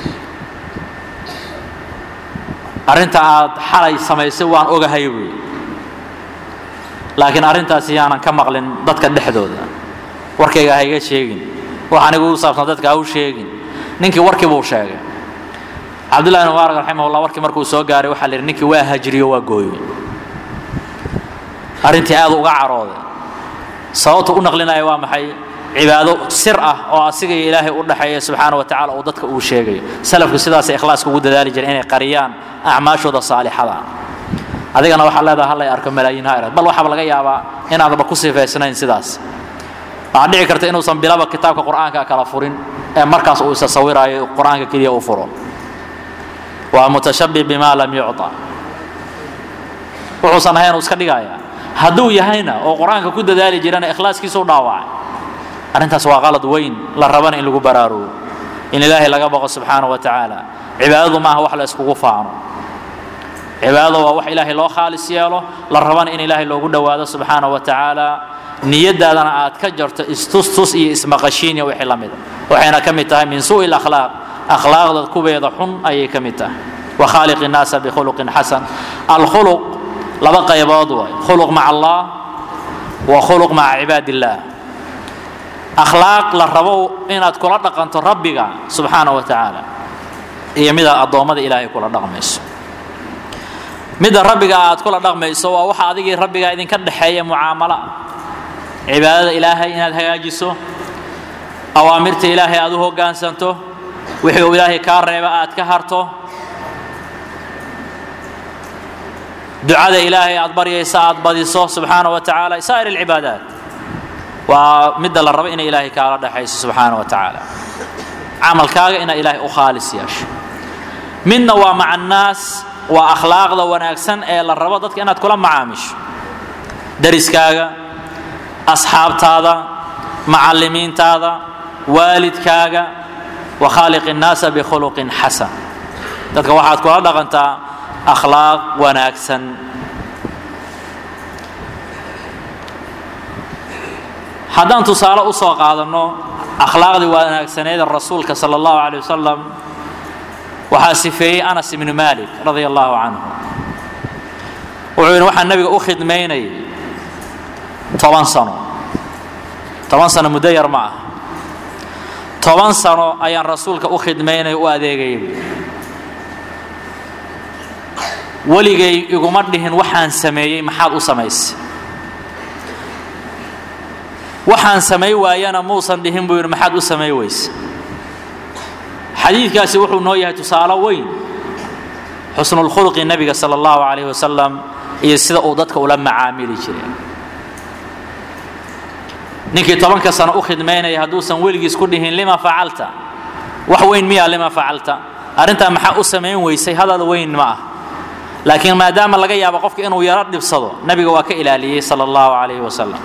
Speaker 1: arrinta aad xalay samaysay waan ogahay buui laakiin arrintaasi yaanan ka maqlin dadka dhexdooda warkayga ha iga sheegin wax anigu u saabsan dadka ha u sheegin ninkii warkii buu sheegay cabdullahi bin mubaarak raximahullah warkii markuu soo gaaray waxaa la yidhi ninkii waa hajriyo waa gooyey arrintii aad uga carooday sababtu u naqlinaya waa maxay cibaado sir ah oo asiga iyo ilaahay u dhaxeeya subxaana wa tacala uu dadka uu sheegayo salafku sidaasay ikhlaaska ugu dadaali jireen inay qariyaan acmaashooda saalixada adigana waxaa leedaha hallay arko malaayiin hayrad bal waxaaba laga yaabaa inaadaba ku sifaysnayn sidaas waxaa dhici karta inuusan bilaba kitaabka qur'aanka kala furin ee markaas uu isa sawiraayo qur'aanka keliya u furo waa mutashabih bima lam yucطa wuxuusan ahayn uu iska dhigaya hadduu yahayna oo qur-aanka ku dadaali jirana ikhlaaskiisu dhaawacay arrintaas waa qalad weyn la rabana in lagu baraarugo in ilaahay laga baqo subxaana wa tacaala cibaadadu maaha wax la iskugu faano cibaadada waa wax ilaahay loo khaalis yeelo la rabana in ilaahay loogu dhowaado subxaana wa tacaala niyadaadana aad ka jarto istustus iyo ismaqashiin iyo wixii la mida waxayna ka mid tahay min suu'i lakhlaaq akhlaaqda kuweeda xun ayay ka mid tahay wa khaaliq innaasa bikhuluqin xasan alkhuluq laba qaybood waay khuluq maca allah wa khuluq maca cibaad illaah akhlaaq la rabo inaad kula dhaqanto rabbiga subxaana wa tacaala iyo midaad addoommada ilaahay kula dhaqmayso midda rabbiga aad kula dhaqmayso waa waxa adigii rabbiga idinka dhexeeya mucaamalo cibaadada ilaahay inaad hagaajiso awaamirta ilaahay aad u hoggaansanto wixii uu ilaahay kaa reeba aad ka harto ducada ilaahay aad baryaysa aad badiso subxaana wa tacaala saa'ir alcibaadaat waa midda la rabo inay ilaahay kaala dhexayso subxaana wa tacaala camalkaaga inaad ilaahay u khaalis yeesho midna waa maca annaas waa akhlaaqda wanaagsan ee la rabo dadka inaad kula macaamisho dariskaaga asxaabtaada macallimiintaada waalidkaaga wa khaaliq innaasa bikhuluqin xasan dadka waxaad kula dhaqantaa akhlaaq wanaagsan haddaan tusaale u soo qaadanno akhlaaqdii wanaagsaneeda rasuulka sala allahu calay wasalam waxaa sifeeyey anas ibnu malik radia allahu canhu wuxuu yidhi waxaan nabiga u khidmaynayay toban sano toban sano muddo yar ma ah toban sano ayaan rasuulka u khidmaynaya u adeegayay weligay iguma dhihin waxaan sameeyey maxaad u samaysay waxaan samay waayana muusan dhihin buu yidhi maxaad u samay weyse xadiidkaasi wuxuu noo yahay tusaale weyn xusnulkhulqi nebiga sala allahu calayhi wasalam iyo sida uu dadka ula macaamili jiray ninkii tobanka sano u khidmaynaya hadduusan weligiis ku dhihin lima facalta wax weyn miyaa lima facalta arrintaa maxaa u samayn weysay hadal weyn ma ah laakiin maadaama laga yaabo qofka inuu yaro dhibsado nebiga waa ka ilaaliyey sala allahu calayhi wasalam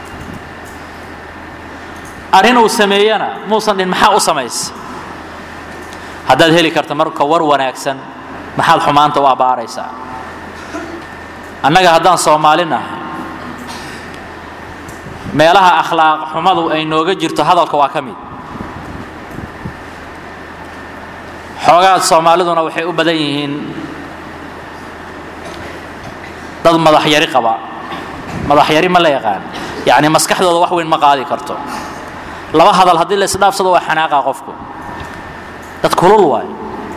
Speaker 1: arrin uu sameeyana muusan dhihin maxaa u samaysay haddaad heli karta marka war wanaagsan maxaad xumaanta u abbaaraysaa annaga haddaan soomaali nahay meelaha akhlaaq xumadu ay nooga jirto hadalka waa ka mid xoogaad soomaaliduna waxay u badan yihiin dad madax yari qaba madax yari ma la yaqaan yacni maskaxdooda wax weyn ma qaadi karto laba hadal haddii la isdhaafsado waa xanaaqa qofku dad kulul waay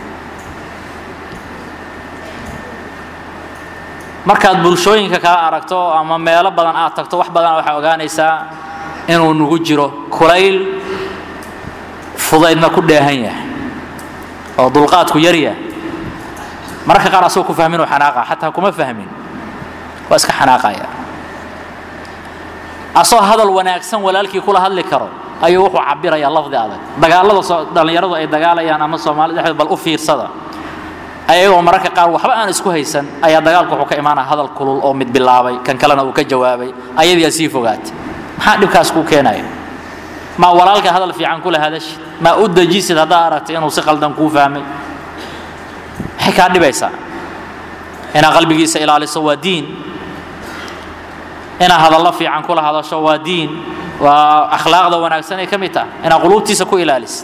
Speaker 1: markaad bulshooyinka kala aragto ama meelo badan aad tagto wax badan waxaa ogaanaysaa inuu nugu jiro kulayl fudaydna ku dheehan yahay oo dulqaadku yar yahay mararka qaar asagoo ku fahmin oo xanaaqa xataa kuma fahmin waa iska xanaaqaya asoo hadal wanaagsan walaalkii kula hadli karo ayuu wuxuu cabirayaa lafdi adag dagaalada dhallinyaradu ay dagaalayaan ama soomaalida dhexdeed bal u fiirsada ayagoo mararka qaar waxba aan isku haysan ayaa dagaalku wuxuu ka imaanaya hadal kulul oo mid bilaabay kan kalena uu ka jawaabay ayadiiaa sii fogaatay maxaa dhibkaas kuu keenaya maa walaalka hadal fiican kula hadashid maa u dejisid haddaa aragtay inuu si qaldan kuu fahmay maxay kaa dhibaysaa inaad qalbigiisa ilaaliso waa diin inaad hadallo fiican kula hadasho waa diin waa akhlaaqda wanaagsan ay ka mid tahay inaad quluubtiisa ku ilaalisid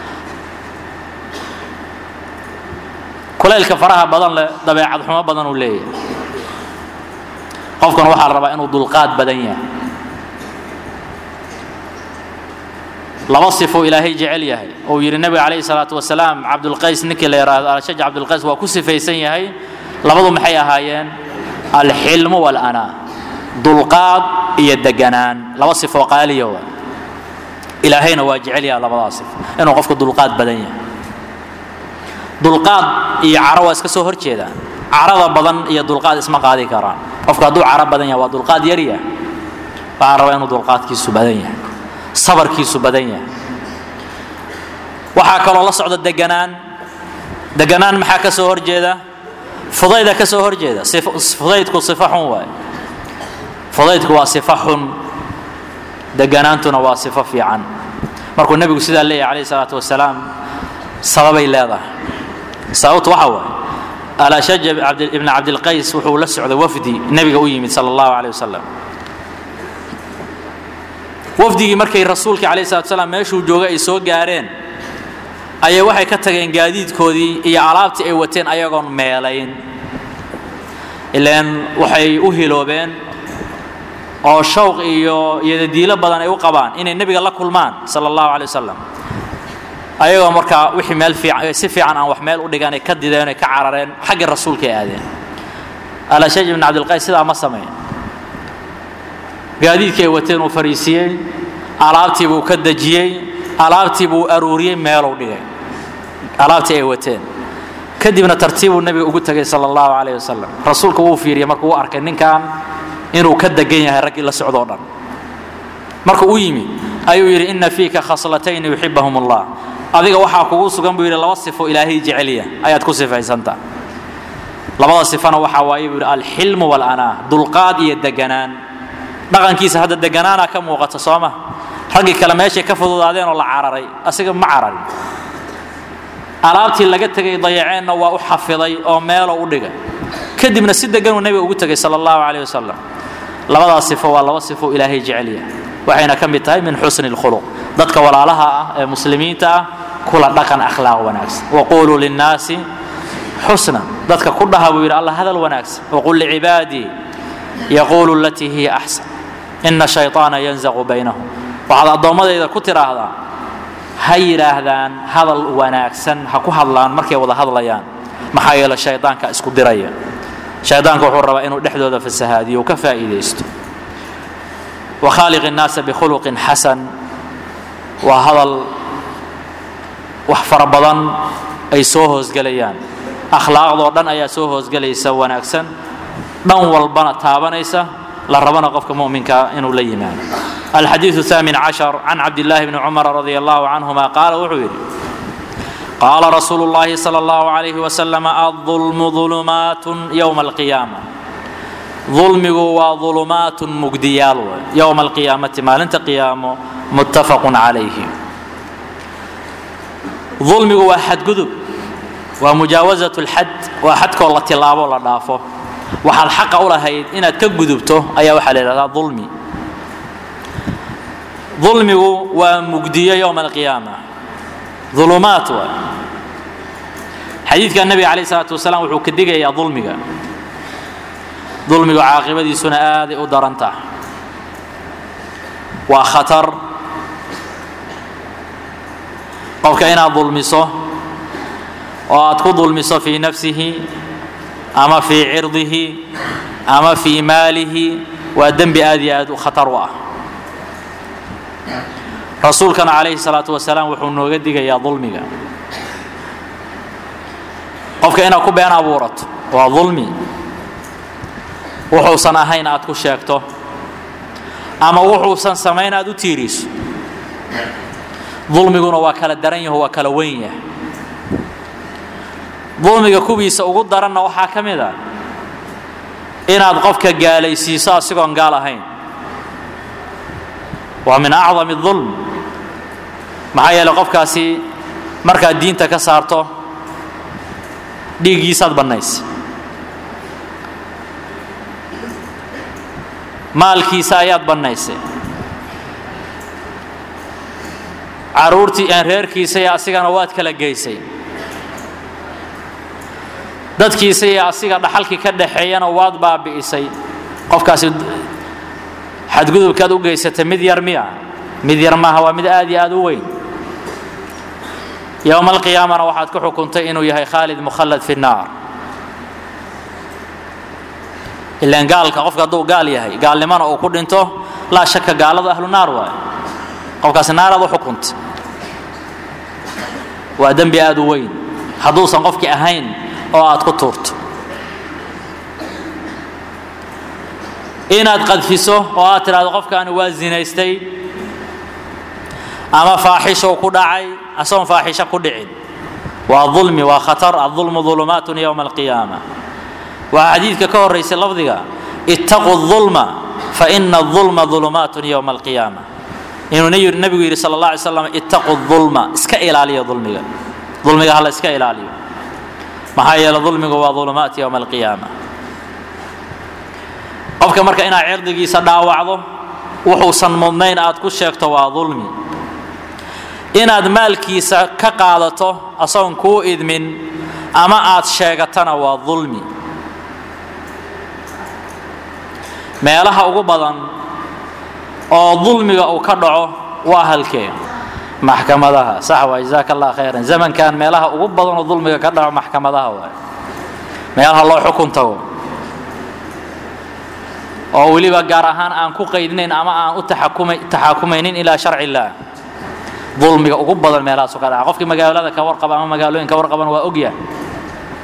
Speaker 1: kulaylka faraha badan leh dabeecad xumo badan uu leeyahay qofkan waxaa la rabaa inuu dulqaad badan yahay laba sifo ilaahay jecel yahay uu yidhi nebiga calayhi salaatu wasalaam cabdulqays ninkii la yidhaahdo alshaj cabdulqays waa ku sifaysan yahay labadu maxay ahaayeen alxilmu walanaa dulqaad iyo deganaan laba sifoo qaaliya waa ilaahayna waa jecel yaha labadaa sifo inuu qofku dulqaad badan yahay dulqaad iyo caro waa iska soo hor jeedaan carada badan iyo dulqaad isma qaadi karaan qofku hadduu caro badan yahay waa dulqaad yar yahay waxaa rabaa inuu dulqaadkiisu badan yahay sabarkiisu badan yahay waxaa kaloo la socda deganaan deganaan maxaa ka soo horjeeda fudayda ka soo horjeeda fudaydku sifa xun waay fudaydku waa sifa xun deganaantuna waa sifo fiican markuu nebigu sidaa leeyahay calayhi salaatu wasalaam sababay leedahay sababtu waxa waaye alashaj ibn cabdilqays wuxuu la socday wafdi nebiga u yimid sala allahu calayh wasalam wafdigii markay rasuulka calayhi salatu wasalaam meeshuu joogay ay soo gaareen ayay waxay ka tageen gaadiidkoodii iyo alaabtii ay wateen ayagoon meelayn ilaan waxay u hiloobeen oo shawq iyo iyodadiilo badan ay u qabaan inay nebiga la kulmaan sala allahu calay wasalam ayagoo markaa wixii meel fiican si fiican aan wax meel u dhigan ay ka dideen ay ka carareen xaggii rasuulka ay aadeen alashaj ibn cabdilqays sidaa ma sameyn gaadiidkii ay wateen uu fariisiyey alaabtii buu ka dejiyey alaabtii buu aruuriyey meeluu dhigay alaabtii ay wateen kadibna tartiibuu nebiga ugu tegay sala allahu calayh wasalam rasuulka wuu fiiriyey markuu u arkay ninkan inuu ka degan yahay raggii la socdoo dhan markuu u yimi ayuu yidhi ina fiika khaslatayni yuxibahum allah adiga waxaa kugu sugan buu yidhi laba sifo ilaahay jecelya ayaad ku sifaysanta labada sifana waxaa waaye buu yidhi alxilmu walanaa dulqaad iyo deganaan dhaqankiisa hadda deganaana ka muuqata sooma raggii kale meeshay ka fududaadeen oo la cararay asiga ma cararin alaabtii laga tegay dayaceenna waa u xafiday oo meelo u dhigay kadibna si deganuu nebiga ugu tegay sala allahu calayh wasalam labadaas sifo waa laba sifo ilaahay jecelya waxayna ka mid tahay min xusni اlkhuluq dadka walaalaha ah ee muslimiinta ah kula dhaqan akhlaaq wanaagsan waquluu linnaasi xusna dadka ku dhaha buu yidhi allah hadal wanaagsan waqul licibaadii yaquulu alatii hiya axsan ina shayطaana yanzaqu baynahum waxaad addoommadayda ku tidhaahdaa ha yidhaahdaan hadal wanaagsan ha ku hadlaan markay wada hadlayaan maxaa yeele shaydaanka isku diraya shaydaanka wuxuu rabaa inuu dhexdooda fasahaadiyo uu ka faa'iidaysto wakhaaliq الnaasa bikhuluqin xasan waa hadal wax fara badan ay soo hoosgelayaan akhlaaqdoo dhan ayaa soo hoosgelaysa wanaagsan dhan walbana taabanaysa la rabana qofka muminka inuu la yimaado alxadiiثu الثaamin caشhar can cabdillaahi bni cumar radi allahu canهuma qaala wuxuu yidhi qaala rasuulu اllahi salى اllahu عalayh wasalam aلظulmu ظulumaat ywma اlqiyaama dulmigu waa ظulumaat mugdiyaal way yowma alqiyaamati maalinta qiyaamo muttafaqu calayhi dulmigu waa xadgudub waa mujaawasat اlxad waa xadkoo la tilaabo la dhaafo waxaad xaqa u lahayd inaad ka gudubto ayaa waxaa la yidhahdaa dulmi dulmigu waa mugdiyo yowma alqiyaama ulumaat waay xadiidka nebiga calayh isalaatu wasalaam wuxuu ka digayaa dulmiga dulmigu caaqibadiisuna aaday u daran tahay waa khatar qofka inaad dulmiso oo aad ku dulmiso fii nafsihi ama fii cirdihi ama fii maalihi waa dembi aad iyo aad u khatar u ah rasuulkana calayhi salaatu wasalaam wuxuu nooga digayaa dulmiga qofka inaad ku been abuurato waa dulmi wuxuusan ahayn aad ku sheegto ama wuxuusan samayn aad u tiiriso dulmiguna waa kala daran yaho waa kala weyn yahay dulmiga kuwiisa ugu daranna waxaa ka mid a inaad qofka gaalaysiiso asigoon gaal ahayn waa min acdami dulm maxaa yeeley qofkaasi markaad diinta ka saarto dhiiggiisaad bannaysa maalkiisa ayaad bannaysay caruurtii aan reerkiisa iyo asigana waad kala geysay dadkiisa iyo asiga dhaxalkii ka dhaxeeyana waad baabi'isay qofkaasi xadgudubkaad u geysatay mid yar miya mid yar maaha waa mid aad iyo aad u weyn yowma alqiyaamana waxaad ku xukuntay inuu yahay khaalid mukhallad fi nnaar ilaan gaalka qofka hadduu gaal yahay gaalnimana uu ku dhinto laa shaka gaaladu ahlu naar waayo qofkaasi naaraad u xukuntay waa dembi aad u weyn hadduusan qofkii ahayn oo aad ku tuurto inaad qadfiso oo aad tidhahdo qofkaani waa zinaystay ama faaxishow ku dhacay asagoon faaxisho ku dhicin waa dulmi waa khatar adulmu dulumaatun yowma alqiyaama waxaa xadiidka ka horaysay lafdiga ittaquu dulma faina adulma dulumaatun yowma alqiyaama inuu nebigu yidhi sala allah alay slam ittaquu dulma iska ilaaliya dulmiga dulmiga hala iska ilaaliyo maxaa yeele dulmigu waa dulumaat yowma alqiyaama qofka marka inaad cirdigiisa dhaawacdo wuxuusan mudnayn aad ku sheegto waa dulmi inaad maalkiisa ka qaadato asagoon kuu idmin ama aad sheegatana waa dulmi meelaha ugu badan oo dulmiga uu ka dhaco waa halkee maxkamadaha sax waa jazaaka allah khayran zamankan meelaha ugu badan oo dulmiga ka dhaco maxkamadaha waay meelaha loo xukun tago oo weliba gaar ahaan aan ku qaydinayn ama aan u taxakumaynin ilaa sharci illaah dulmiga ugu badan meelahaasu ka dhaca qofkii magaalada ka warqaba ama magaalooyin ka warqaban waa ogyahay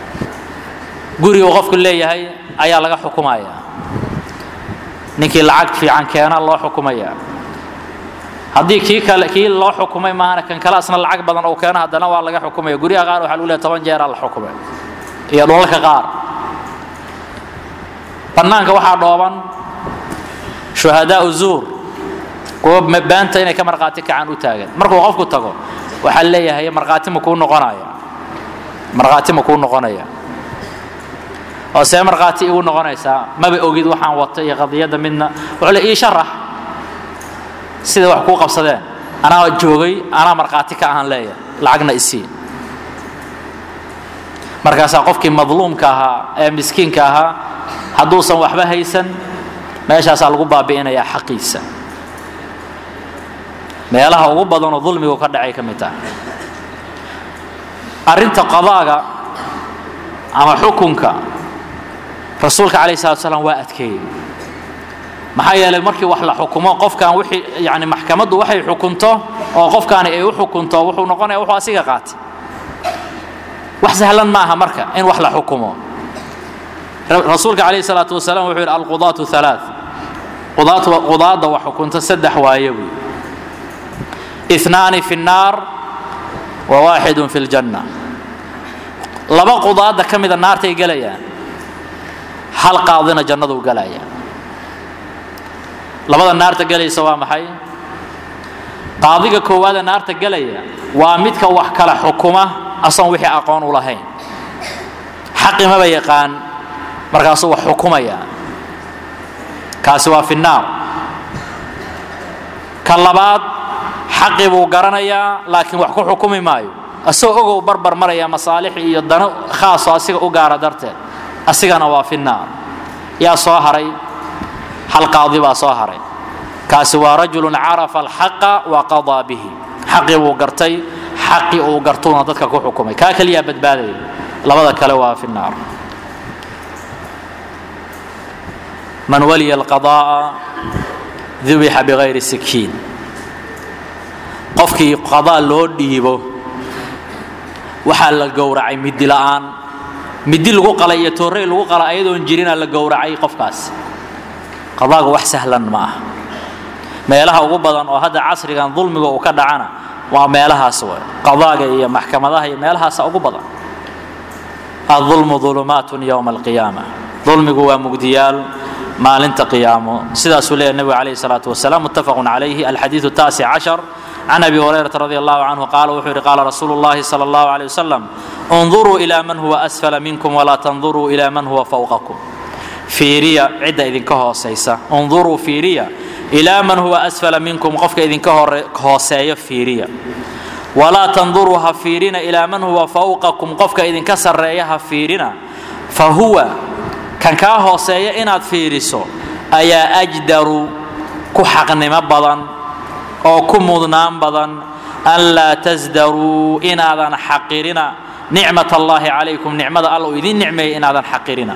Speaker 1: gurigu qofku leeyahay ayaa laga xukumaya ninkii lacag fiican keena loo xukumaya haddii kii kale kii loo xukumay maahana kan kale asna lacag badan uu keeno haddana waa laga xukumaya guryaha qaar waxaa lagu leeyahay toban jeeraa la xukumay iyo dhulalka qaar bannaanka waxaa dhooban shuhadaau zuur kuwa baanta inay ka markhaati kacaan u taagan markuu qofku tago waxaa leeyahay markhaati ma kuu noqonaya markhaati ma kuu noqonaya oo see markhaati igu noqonaysaa maba ogid waxaan wato iyo qadiyadda midna wuxuu le ii sharax sida wax kuu qabsadeen anaa joogay anaa markhaati ka ahaan leeyahay lacagna isii markaasaa qofkii madluumka ahaa ee miskiinka ahaa hadduusan waxba haysan meeshaasaa lagu baabi'inayaa xaqiisa meelaha ugu badanoo dulmigu ka dhacay ka mid tahay arrinta qadaaga ama xukunka rasuulka calayh salatu salaam waa adkeeyey maxaa yeelay markii wax la xukumo qofkan wixii yani maxkamaddu waxay xukunto oo qofkaani ay u xukunto wuxuu noqonaya wuxuu asiga qaatay wax sahlan ma aha marka in wax la xukumo rasuulka calayh salaatu wasalaam wuxuu yidhi alqudaatu halaa qudaadda wax xukunta saddex waaye buy اثنان في النار وواحد في الجنة laba qudaada ka mida naartay gelayaan hal qaadina jannadu gelaya labada naarta gelaysa waa maxay qaadiga koowaada naarta gelaya waa midka wax kala xukuma asoon wixii aqoon u lahayn xaqi maba yaqaan markaasuu wax xukumaya kaasi waa fi naar ka labaad xaqi buu garanayaa laakiin wax ku xukumi maayo asagoo ogow barbar maraya masaalix iyo dano khaasoo asiga u gaara darteed asigana waa fi naar yaa soo haray hal qaadi baa soo haray kaasi waa rajulun carafa alxaqa wa qadaa bihi xaqii buu gartay xaqii uu gartuuna dadka ku xukumay kaa keliyaa badbaadaya labada kale waa fi naar man waliya alqada'a dubixa bigayri sikiin qofkii qadaa loo dhiibo waxaa la gowracay midi la'aan midi lagu qalay iyo toorey lagu qalay ayadoon jirina la gowracay qofkaas qadaaga wax sahlan ma ah meelaha ugu badan oo hadda casrigan dulmiga uu ka dhacana waa meelahaas way qadaaga iyo maxkamadaha iyo meelahaasa ugu badan adulmu ulumaatun yowma alqiyaama dulmigu waa mugdiyaal maalinta qiyaamo sidaasuu leeyahy nebigu calayhi salaatu wasalaam muttafaqun calayhi alxadiidu taasic cashar can abi hurayrata radi allahu canhu qaala wuxuu yidhi qaala rasuulu llahi sala allahu aleyh wasalam unduruu ilaa man huwa asfala minkum walaa tanduruu ilaa man huwa fawqakum fiiriya cidda idinka hoosaysa unduruu fiiriya ilaa man huwa asfala minkum qofka idinka hooseeya fiiriya walaa tanduruu ha fiirina ilaa man huwa fawqakum qofka idinka sarreeya ha fiirina fa huwa kan kaa hooseeya inaad fiiriso ayaa ajdaru ku xaqnimo badan oo ku mudnaan badan an laa tasdaruu inaadan xaqirina nicmat allaahi calaykum nicmada alla uu idiin nicmeeyey inaadan xaqirina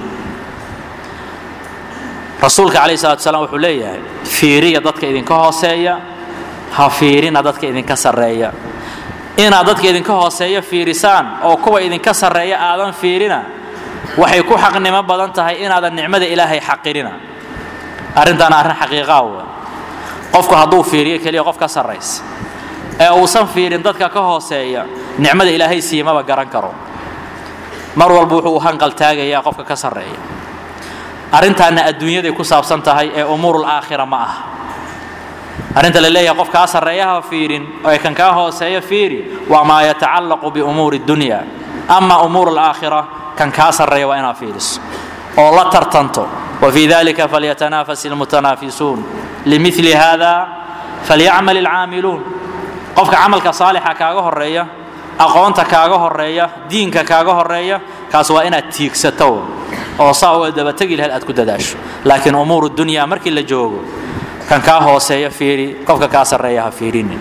Speaker 1: rasuulka calayh salatu salaam wuxuu leeyahay fiiriya dadka idinka hooseeya ha fiirina dadka idinka sarreeya inaad dadka idinka hooseeya fiirisaan oo kuwa idinka sarreeya aadan fiirina waxay ku xaqnimo badan tahay inaadan nicmada ilaahay xaqirina arrintaana arrin xaqiiqaa wey qofku hadduu fiiriyo keliya qof ka sarraysa ee uusan fiirin dadka ka hooseeya nicmada ilaahay siimaba garan karo mar walba wuxuu u hanqal taagayaa qofka ka sarreeya arrintaana adduunyaday ku saabsan tahay ee umuurul aakhira ma aha arrinta la leeyahay qof kaa sarreeya ha fiirin ee kan kaa hooseeya fiiri waa maa yatacallaqu biumuuri dunya ama umuur alaakhira kan kaa sarreeya waa inaad fiiriso oo la tartanto وفي ذلك فليتنافس المتنافسون لمثل هذا فليعمل العاملون qofka camalka saalixa kaaga horeeya aqoonta kaaga horeeya diinka kaaga horeeya kaas waa inaad tiigsato oo saa uga dabategi lahayd aad ku dadaasho laakiin umuur dunya markii la joogo kan kaa hooseeya fiiri qofka kaa sarreeya ha fiirini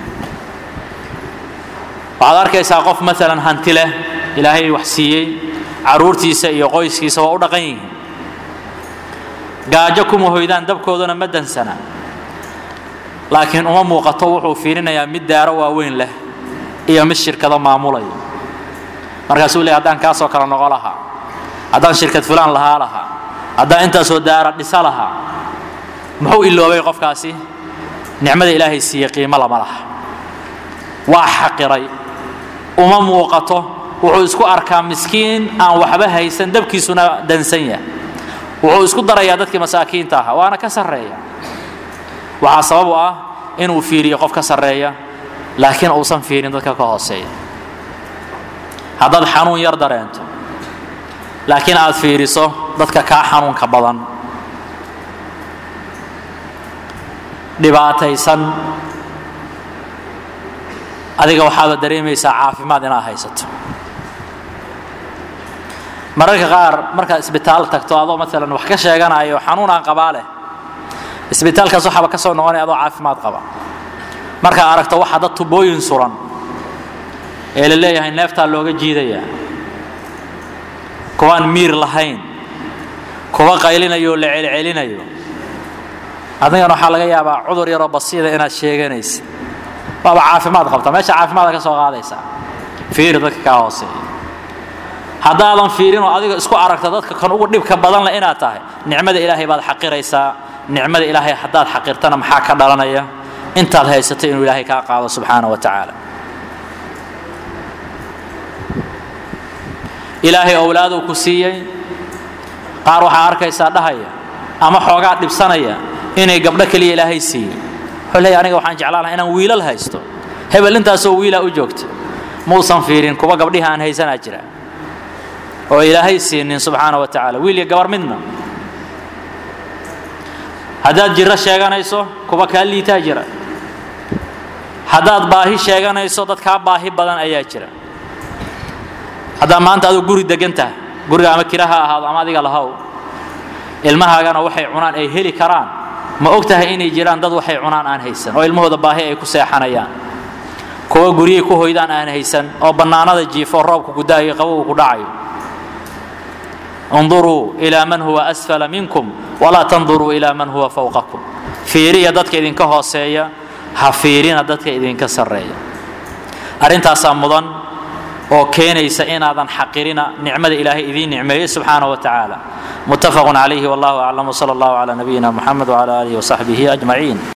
Speaker 1: waxaad arkaysaa qof maalan hanti leh ilaahay wax siiyey caruurtiisa iyo qoyskiisa waa u dhaqan yihiin gaajo kuma hoydaan dabkooduna ma dansana laakiin uma muuqato wuxuu fiirinayaa mid daaro waaweyn leh iyo mid shirkado maamulaya markaasuu leey haddaan kaasoo kale noqo lahaa haddaan shirkad fulaan lahaa lahaa haddaan intaasoo daara dhisa lahaa muxuu iloobay qofkaasi nicmada ilaahay siiye qiimo lama laha waa xaqiray uma muuqato wuxuu isku arkaa miskiin aan waxba haysan dabkiisuna dansan yahay wuxuu isku darayaa dadkii masaakiinta ahaa waana ka sarreeya waxaa sabab u ah inuu fiiriyo qof ka sarreeya laakiin uusan fiirin dadka ka hooseeya haddaad xanuun yar dareento laakiin aad fiiriso dadka kaa xanuunka badan dhibaataysan adiga waxaaba dareemaysaa caafimaad inaad haysato mararka qaar markaad isbitaal tagto adoo maalan wax ka sheeganayo xanuun aan qabaa leh isbitaalkaas waxaaba ka soo noqonaya adoo caafimaad qaba markaad aragto waxaa dad tubooyin suran ee la leeyahay neeftaa looga jiidayaa kuwaan miir lahayn kuwa qaylinayo oo la celcelinayo adigana waxaa laga yaabaa cudur yaroo basiida inaad sheeganaysid waaba caafimaad qabta meesha caafimaada ka soo qaadaysaa fiiri dadka kaa hooseeya haddaadan fiirin oo adiga isku aragta dadka kan ugu dhibka badan leh inaad tahay nicmada ilaahay baad xaqiraysaa nicmada ilaahay haddaad xaqirtana maxaa ka dhalanaya intaad haysato inuu ilaahay kaa qaado subxaana wa tacaala ilaahay owlaaduu ku siiyey qaar waxaa arkaysaa dhahaya ama xoogaa dhibsanaya inay gabdho keliya ilaahay siiyey wuxuu leeyahy aniga waxaan jeclaan lahaa inaan wiilal haysto hebel intaasoo wiilaa u joogta muusan fiirin kuwa gabdhihi aan haysanaa jira oo ilaahay siinin subxaana wa tacaala wiil iyo gabar midna haddaad jiro sheeganayso kuwa kaa liitaa jira haddaad baahi sheeganayso dad kaa baahi badan ayaa jira haddaa maanta aduu guri degan tahay guriga ama kira ha ahaado ama adiga lahow ilmahaagana waxay cunaan ay heli karaan ma og tahay inay jiraan dad waxay cunaan aan haysan oo ilmahooda baahi ay ku seexanayaan kuwa guryay ku hoydaan aan haysan oo bannaanada jiifo roobka ku da'ayo qabowga ku dhacayo اnduruu ilى man huwa asfala minkum walaa tanduruu ilى man huwa fawqakum fiiriya dadka idinka hooseeya ha fiirina dadka idinka sarreeya arrintaasaa mudan oo keenaysa inaadan xaqirina nicmada ilaahay idiin nicmeeyey subxaana wa tacaala mutafaq calayhi wallahu aclam wsala allahu calى nabiyina muxamed wcalى alihi wsaxbihi ajmaciin